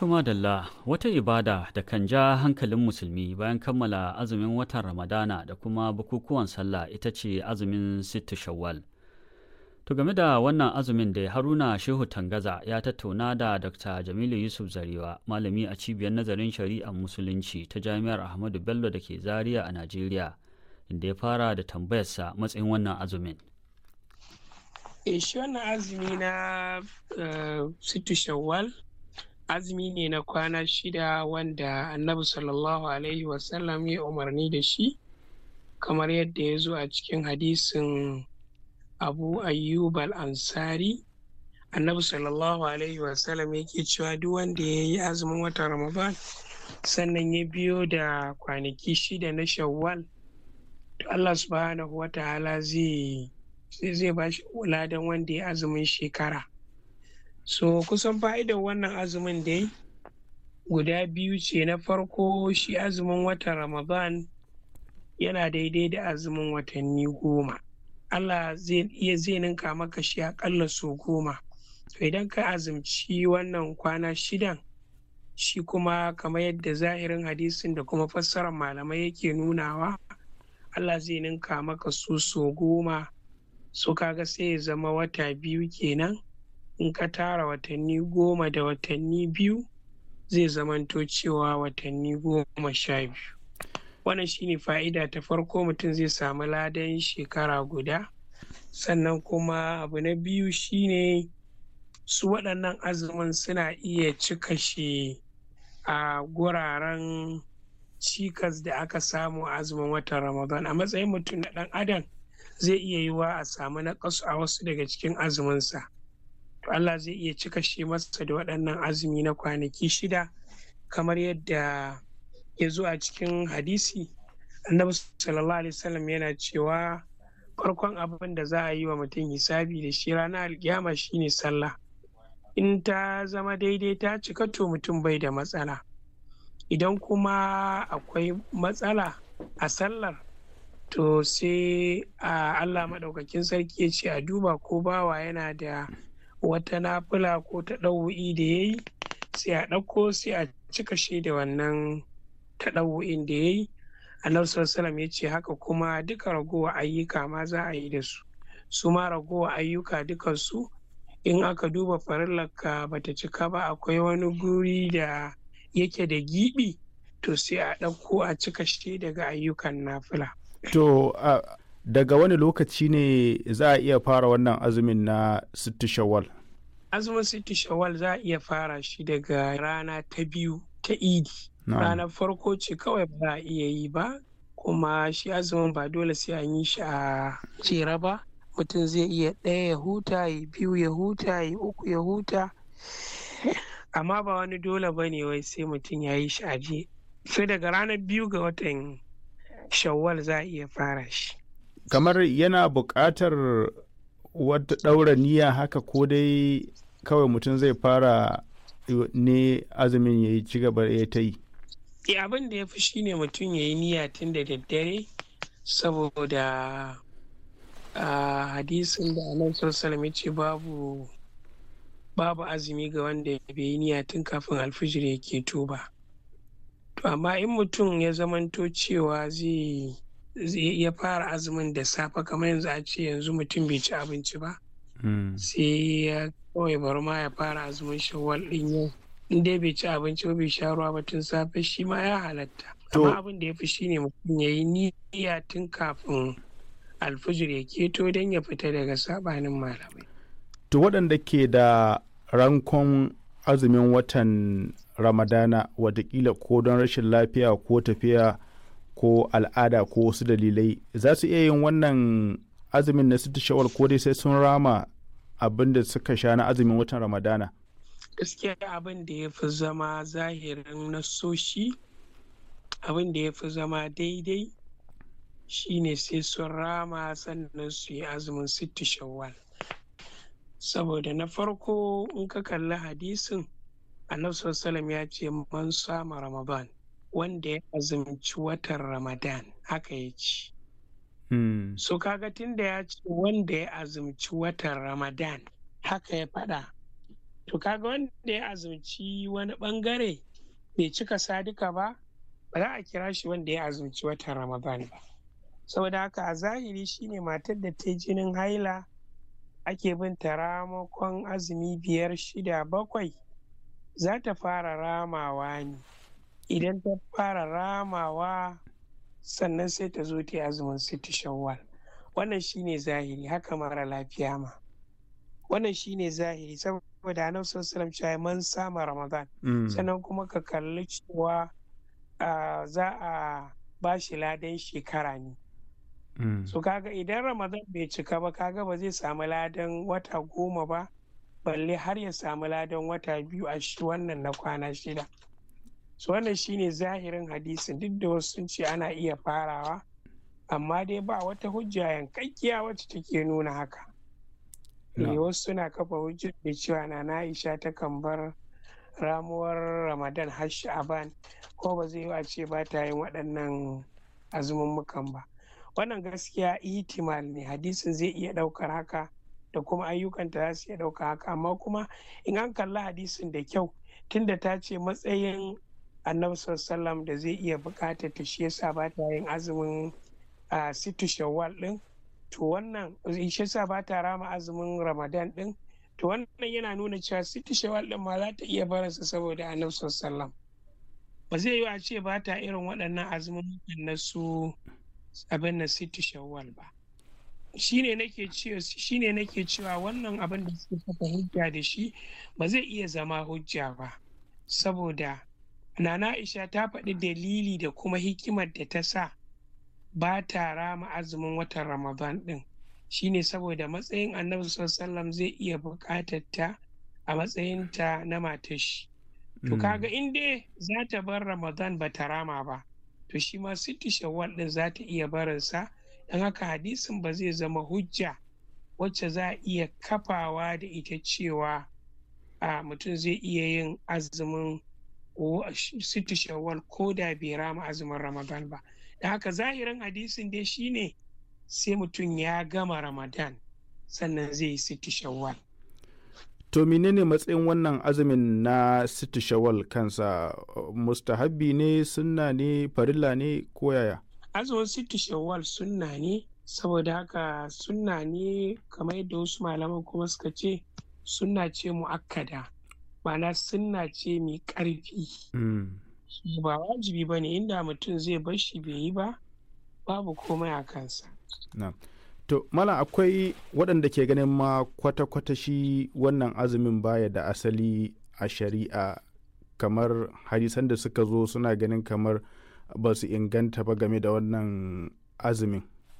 Tuma Dalla wata ibada da kan ja hankalin musulmi bayan kammala azumin watan Ramadana da kuma bukukuwan sallah ita ce azumin sittu shawwal. To game da wannan azumin da Haruna Shehu Tangaza ya tattauna da Dr. Jamilu Yusuf Zarewa, malami a cibiyar nazarin shari'ar musulunci ta Jami'ar Ahmadu Bello da ke Zaria a Najeriya, inda ya fara da tambayarsa matsayin wannan azumin. E shi wannan azumi na uh, sittu shawwal azumi ne na kwana shida wanda annabi sallallahu alaihi wasallam ya umarni da shi kamar yadda ya zo a cikin hadisin abu ayyub al-ansari annabi sallallahu alaihi wasallam yake cewa duk wanda ya yi azumin watan ramadan sannan ya biyo da kwanaki shida na shawwal to allah subhanahu wa ta'ala zai zai ba shi ladan wanda ya azumin shekara so kusan fa'idar wannan azumin dai guda biyu ce na farko shi azumin watan ramadan yana daidai da azumin watanni goma allah zai iya zai ninka maka shi akalla so goma to idan ka azumci wannan kwana shidan shi kuma kamar yadda zahirin hadisin da kuma fassarar malamai yake nunawa allah zai ninka maka su so goma so kaga sai ya zama wata biyu kenan in ka tara watanni goma da watanni biyu zai zamanto cewa watanni goma sha biyu wannan shine fa'ida ta farko mutum zai samu ladan shekara guda sannan kuma abu na biyu shine su waɗannan azumin suna iya cika shi a guraren cikas da aka samu a azumin watan ramadan a matsayin mutum na ɗan adam zai iya yiwa a samu naƙasu a wasu daga cikin azuminsa to Allah zai iya cika shi masa da waɗannan azumi na kwanaki shida kamar yadda ya zo a cikin hadisi annabi sallallahu alaihi wasallam yana cewa farkon abin da za a yi wa mutum hisabi da shi ranar alkiyama shine sallah in ta zama daidai ta cika to mutum bai da matsala idan kuma akwai matsala a sallar to sai a Allah maɗaukakin sarki ya ce a duba ko bawa yana da wata nafila ko ta ɗau'i da ya yi sai a ɗauko sai a cika shi da wannan ta ɗau'in da ya yi annabi sallallahu ya ce haka kuma duka ragowa ayyuka ma za a yi da su su ma ragowa ayyuka dukansu in aka duba farillarka bata cika ba akwai wani guri da yake da giɓi to sai a ɗauko a cika shi daga ayyukan nafila. To uh, daga wani lokaci ne za a iya fara wannan azumin na sittu shawwal? Azumin sittu shawwal za a iya fara shi daga rana ta biyu ta idi. Ranar farko ce kawai ba a iya yi ba, kuma shi azumin ba dole sai an yi shi a jere ba. Mutum zai iya ɗaya ya huta, ya biyu ya huta, ya uku ya huta. Amma ba wani dole ba ne wai sai mutum ya yi shi a je. Sai daga ranar biyu ga watan shawwal za a iya fara shi. Kamar yana buƙatar wata ɗaura niyya haka ko dai kawai mutum zai fara ne azumin ya yi ci gaba ya ta yi. E abin da ya fi shi ne mutum ya yi niyya tun da daddare saboda a hadisin da anan sallallahu ce babu babu azumi ga wanda bai yi niyya tun kafin alfijir ya keto ba. To amma in mutum ya zamanto cewa zai ya fara azumin da safe kamar yanzu a ce yanzu mutum bai ci abinci ba sai ya kawai bari ma ya fara azumin shawwal din yau in dai bai ci abinci ba bai sha ruwa ba tun safe shi ma ya halatta amma abin da ya fi shine mutum ya yi niyya tun kafin alfijir ya keto don ya fita daga sabanin malamai to waɗanda ke da rankon azumin watan ramadana watakila ko don rashin lafiya ko tafiya ko al'ada ko wasu dalilai za su iya yin wannan azumin na siti shawar ko dai sai sun rama abin da suka sha na azumin watan ramadana gaskiya abin da ya fi zama zahirin nasoshi abin da ya fi zama daidai shine sai sun rama sannan su yi azumin siti shawwal saboda na farko in ka kalli hadisin annabi sallallahu ya ce man sama ramadan wanda ya azumci watan ramadan haka ya ce so kaga tun da ya ce wanda ya azumci watan ramadan haka ya faɗa to kaga wanda ya azumci wani bangare bai cika sadika ba ba za a kira shi wanda ya azumci watan ramadan ba saboda haka a zahiri shine matar da ta jinin haila ake bin ta ramakon azumi biyar shida bakwai za ta fara ramawa ne idan ta fara ramawa sannan sai ta zo ta azumin siti shawwal wannan shine zahiri haka mara lafiya ma wannan shine zahiri saboda annabi sallallahu cewa man sama ramadan sannan kuma ka kalli cewa za a ba shi ladan shekara ne so kaga idan ramadan bai cika ba kaga ba zai samu ladan wata goma ba balle har ya samu ladan wata biyu a shi wannan na kwana shida so wannan shine zahirin hadisin duk da wasu sun ce ana iya farawa amma dai ba wata hujja yankakkiya wacce take nuna haka ne wasu suna kafa hujjar da cewa na Aisha ta kan bar ramuwar ramadan har sha'aban ko ba zai yi a ce ba ta yin waɗannan azumummukan ba wannan gaskiya ihtimal ne hadisin zai iya ɗaukar haka da kuma ayyukanta za su iya ɗaukar haka amma kuma in an kalli hadisin da kyau tunda ta ce matsayin annabi sallam da zai iya buƙatar ta shi yasa ba ta yin azumin situ shawwal ɗin to wannan shi yasa ba ta rama azumin ramadan ɗin to wannan yana nuna cewa situ shawwal ɗin ma za ta iya barinsa saboda annabi sallam ba zai yi a ce ba ta irin waɗannan azumin na su abin na situ shawwal ba shine nake cewa shine nake cewa wannan abin da suke saka hujja da shi ba zai iya zama hujja ba saboda nana Aisha ta faɗi dalili da kuma hikimar da ta sa ba ta rama azumin watan Ramadan ɗin shine saboda matsayin annabi sallam zai iya buƙatar ta a matsayinta na matar shi to kaga in dai za ta bar Ramadan ba ta rama ba to shi ma sitti shawwal ɗin za ta iya barinsa don haka hadisin ba zai zama hujja wacce za a iya kafawa da ita cewa a mutum zai iya yin azumin sitti shawwal ko da bai rama azumin ramadan ba da haka zahirin hadisin dai shine sai mutum ya gama ramadan sannan zai yi sitti shawwal to menene matsayin wannan azumin na sitti shawwal kansa mustahabbi ne sunna ne farilla ne ko yaya azumin sitti shawwal sunna ne saboda haka sunna ne kamar yadda wasu malaman kuma suka ce sunna ce mu'akkada ma'ana sunna ce mai ƙarfi ba wajibi ba ne inda mutum zai bar shi bai yi ba babu komai a kansa to malam akwai waɗanda ke ganin ma kwata-kwata shi wannan azumin baya da asali a shari'a kamar hadisan da suka zo suna ganin kamar ba su inganta ba game da wannan azumin.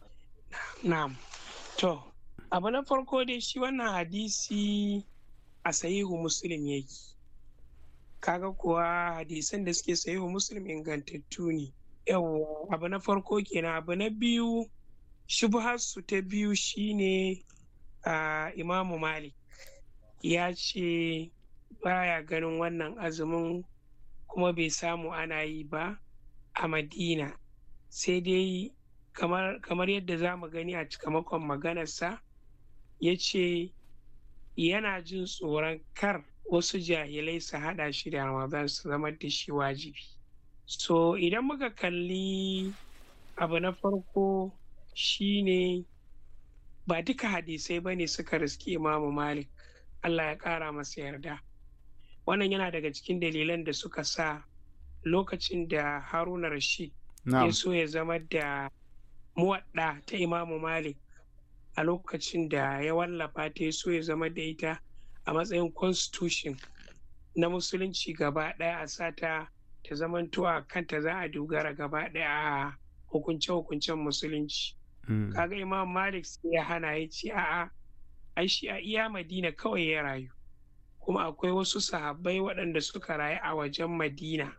Na'am. To, abu na farko dai shi wannan hadisi a sahihu muslim yake. Kaga kuwa hadisan da suke sahihu muslim ingantattu ne. Yawwa abu na farko kenan abu na biyu shubharsu ta biyu shine uh, imamu malik ya ce baya ganin wannan azumin kuma bai samu ana yi ba a madina sai dai kamar, kamar yadda za mu gani a cikamakon maganarsa ya ce yana jin tsoron kar wasu jahilai su haɗa shi da ramadan su zama da shi wajibi so idan muka kalli abu na farko shine ba duka hadisai ba ne suka riski imamu malik allah ya ƙara masa yarda wannan yana daga cikin dalilan da suka sa lokacin da haruna rashid ya so ya zama da muwadda ta imamu malik a lokacin da ya wallafa ta ya so ya zama da ita a matsayin constitution na musulunci gaba ɗaya a sata ta zamanto a kanta za a dogara gaba ɗaya a hukunce-hukuncen musulunci kaga imam malik sai ya hana ya ce a'a ai shi a iya madina kawai ya rayu kuma akwai wasu sahabbai waɗanda suka rayu a wajen madina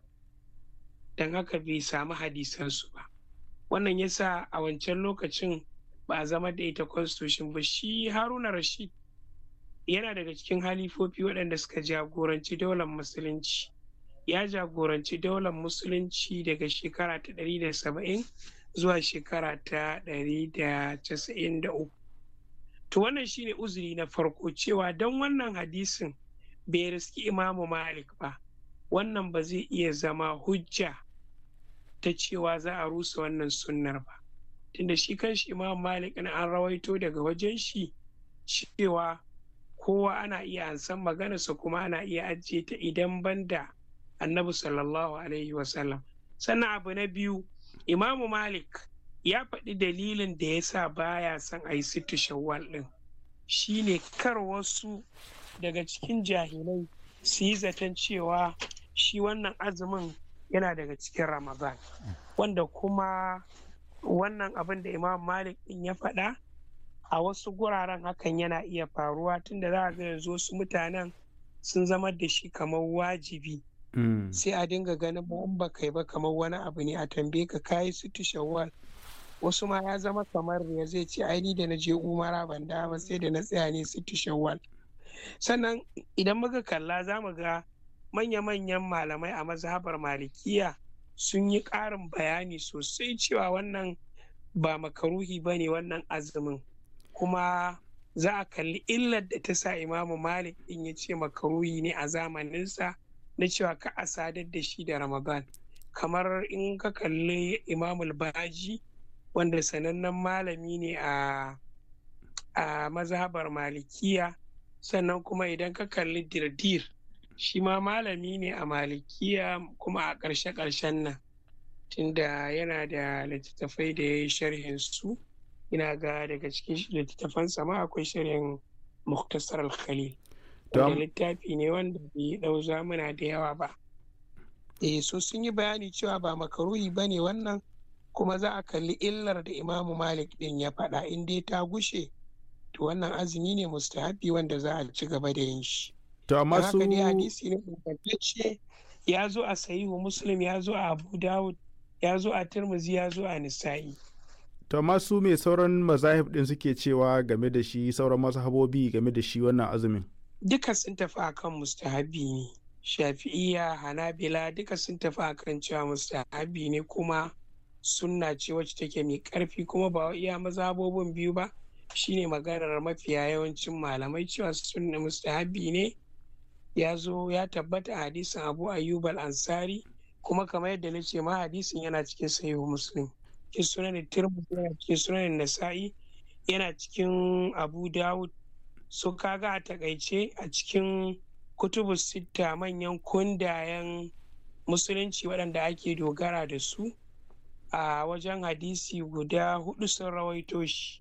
don haka bai samu hadisansu ba wannan yasa a wancan lokacin ba a zama da ita constitution ba shi haruna rashid yana daga cikin halifofi waɗanda suka jagoranci daular musulunci ya jagoranci daular musulunci daga shekara ta ɗari da saba'in zuwa shekara ta ɗari da casa'in da uku to wannan shine uzuri na farko cewa don wannan hadisin bai riski imamu malik ba wannan ba zai iya zama hujja ta cewa za a rusa wannan sunnar ba tunda shi kanshi imamu malik na an rawaito daga wajen shi cewa kowa ana iya ansan maganarsa kuma ana iya ajiye ta idan banda annabi sallallahu alaihi wasallam sannan abu na biyu imamu malik ya faɗi dalilin da ya sa baya son a yi sittu shawwal ɗin shine kar wasu daga cikin jahilai su yi zaton cewa shi wannan azumin yana daga cikin ramadan wanda kuma wannan abin da imam malik ɗin ya faɗa a wasu guraren hakan yana iya faruwa tunda za a ga yanzu wasu mutanen sun zama da shi kamar wajibi sai a dinga ganin ba ba kai ba kamar wani abu ne a tambaye ka kayi sittu shawwal wasu ma ya zama kamar ya zai ce ai ni da na je umara ban da ba sai da na tsaya ne sittu shawwal sannan idan muka kalla za mu ga manya-manyan malamai a mazhabar malikiya sun yi ƙarin bayani sosai cewa wannan ba makaruhi ba ne wannan azumin kuma za a kalli illar da ta sa imamu malik din ya ce makaruhi ne a zamaninsa na cewa ka a sadar da shi da ramadan kamar in ka kalli imamul baji wanda sanannen malami ne a a mazhabar malikiya sannan kuma idan ka kalli dirdir shi ma malami ne a malikiya kuma a ƙarshe-ƙarshen nan tunda yana da littattafai da ya yi sharhin su ina ga daga cikin littattafan sama akwai sharhin muktasar al-khalil wanda littafi ne wanda bai dau zamuna da yawa ba eh so sun yi bayani cewa ba makaruhi ba ne wannan kuma za a kalli illar da imamu malik din ya faɗa in dai ta gushe to wannan azumi ne mustahabi wanda za a ci gaba da yin shi to amma su haka dai hadisi ne ingantacce ya zo a sahihu muslim ya zo a abu dawud ya zo a tirmizi ya zo a nisa'i to amma su mai sauran mazahib din suke cewa game da shi sauran mazhabobi game da shi wannan azumin duka sun tafi akan mustahabi ne shafi'iya hanabila duka sun tafi akan cewa mustahabi ne kuma sunna ce wacce take mai karfi kuma ba iya mazhabobin biyu ba shine maganar mafiya yawancin malamai cewa sunna mustahabi ne ya zo ya tabbata a hadisin abu ayyub al-ansari kuma kamar yadda na ce ma hadisin yana cikin sahihu muslim cikin sunan tirmidhi yana cikin sunan nasa'i yana cikin abu dawud so kaga a takaice a cikin kutubu sitta manyan kundayen musulunci waɗanda ake dogara da su a wajen hadisi guda hudu sun rawaito shi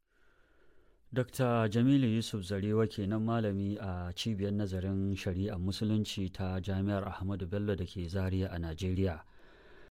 Dr. Jamilu Yusuf Zarewa kenan malami a cibiyar nazarin shari'ar musulunci ta Jami'ar Ahmadu Bello da ke Zaria a Najeriya.